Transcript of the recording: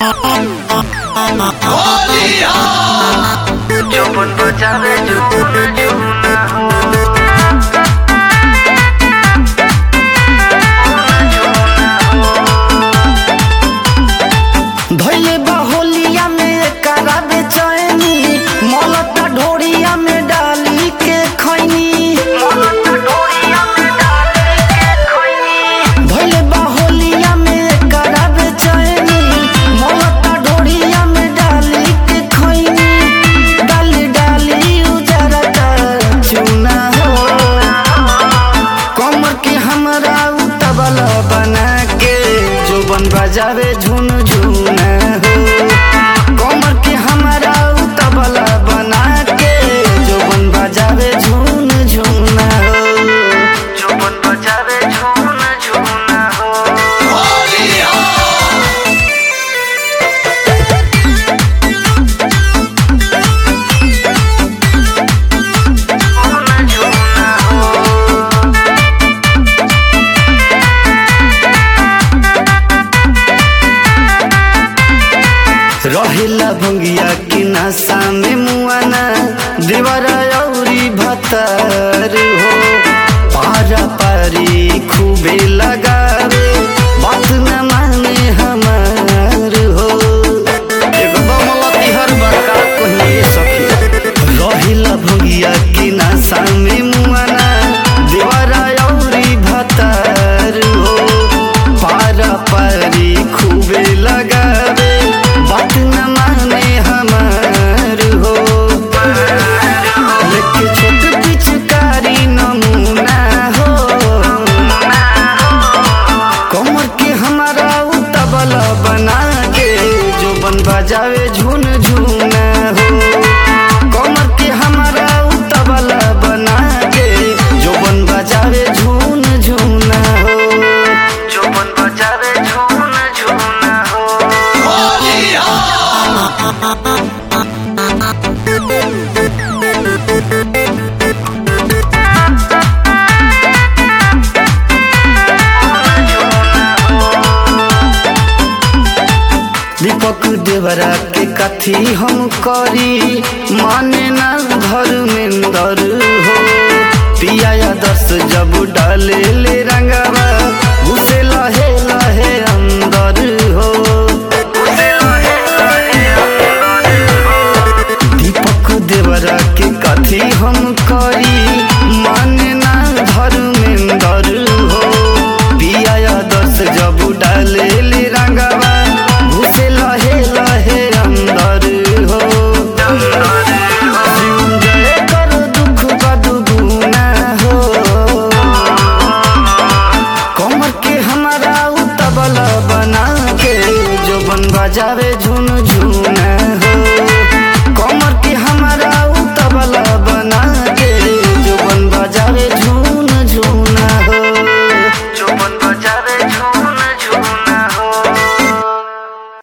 যৌবন বাঁচাবে যৌবন যৌনা হো धैले बाहोलिया में कराबे चैनी मलता ढोरिया में डाली के खैनी धैले बाहोलिया में कराबे चैनी मलता ढोरिया में डाली के खैनी डाली डाली उजरा का चूना हो कमर के हमरा उतबला बना के जोबन बजावे झुन झुना हो कमर के हमरा उतबला बना के जोबन बजावे झुन झुना हो যৌবন বাঁচাবে যৌনা যৌনা হো যৌনা যৌনা হো रहेला भंगिया की नशा में मुआना देवरा औरी भतर हो पारा पारी खूबे लगावे बात न माने हमार हो एगो बमलती हर बड़का कहिए सखी रहेला भंगिया की नशा में मुआना देवरा औरी भतर हो पारा पारी खूबे लगावे बात न माने हमार हो लेके छोट पिचकारी नमूना हो कमर के हमारा उतबला बना के जो बन बजावे झुन झुना हो कमर के हमारा उतबला बना के जो बन बजावे झुन झुना हो যৌবন বাঁচাবে যৌনা যৌনা হো दीपक देवरा के कथी हम करी माने ना धर्मेंद्र हो पिया दस जब डाले ले रंगवा घुसे लहे लहे अंदर हो दीपक देवरा के कथी हम करी माने ना धर्मेंद्र हो पिया दस जब डाले ले रंगवा घुसे लहे लहे अंदर हो जय कर दुख का दुगुना हो कमर के हमारा उतबला बना के जो बन बजावे झुन झुना